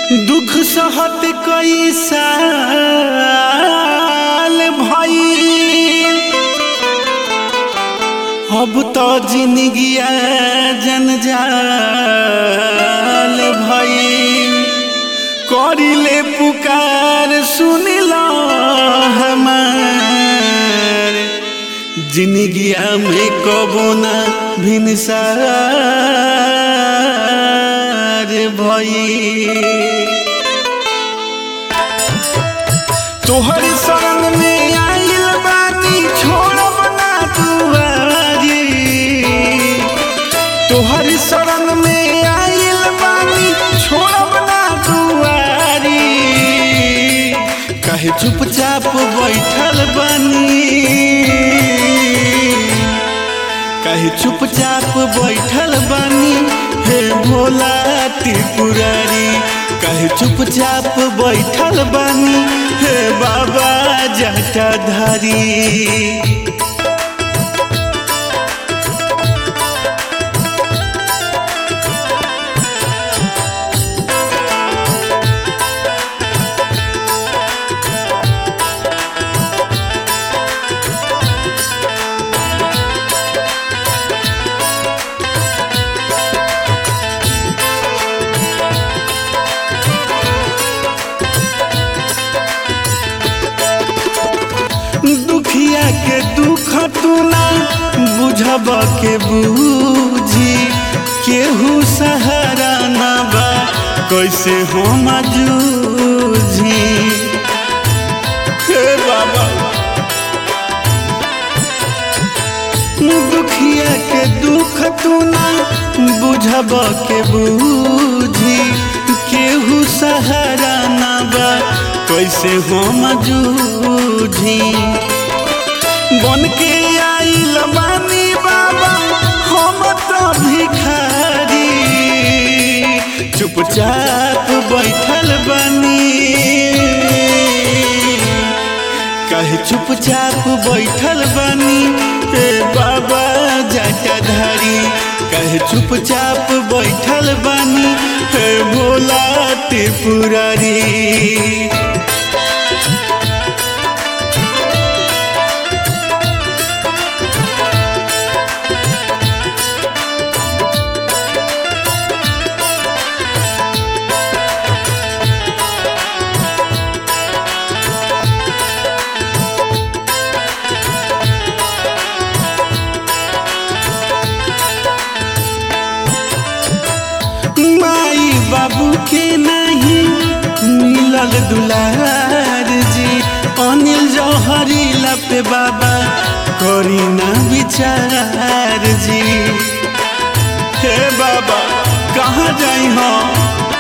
दुख सहत कई साल भइल अब तो जिंदगिया जंजाल भइल करिले पुकार सुनिल हमार जिंदगिया में कबो ना भिनसार भइल तोहर शरण में आइल बानी छोड़ब ना दुआरी तोहर शरण में आइल बानी छोड़ब ना दुआरी कहे चुपचाप बैठल बानी कहे चुपचाप बैठल बानी हे भोला त्रिपुरारी कहे चुपचाप बैठल बानी हे बाबा जटाधारी दुखिया के दुख तू ना बुझब के बूझी केहू सहारा ना बा कैसे हम जूझी हे बाबा दुखिया के दुख तू ना बुझब के बूझी केहू सहारा ना बा कैसे हम जूझी बन के आइल बानी बाबा हम तो भिखारी चुपचाप बैठल बानी कहे चुपचाप बैठल बानी ए बाबा जटाधारी कहे चुपचाप बैठल बानी हे भोला त्रिपुरारी माई बाबू के नहीं मिलल दुलार जी अनिल जौहरी लपे बाबा करी ना विचार जी हे बाबा कहाँ जाई हम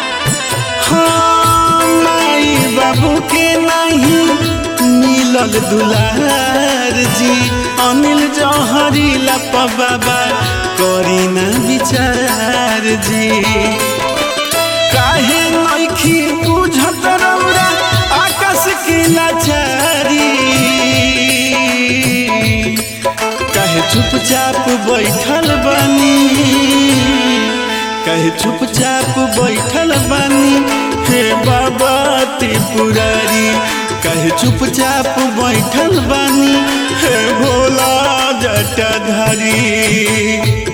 हाँ माई बाबू के नहीं मिलल दुलार जी अनिल जौहरी लप बाबा करी ना विचार जी काहे नइखी बुझत रौरा आकाश के लाचारी काहे चुपचाप बैठल बानी काहे चुपचाप बैठल बानी हे बाबा त्रिपुरारी काहे चुपचाप बैठल बानी हे भोला जटाधारी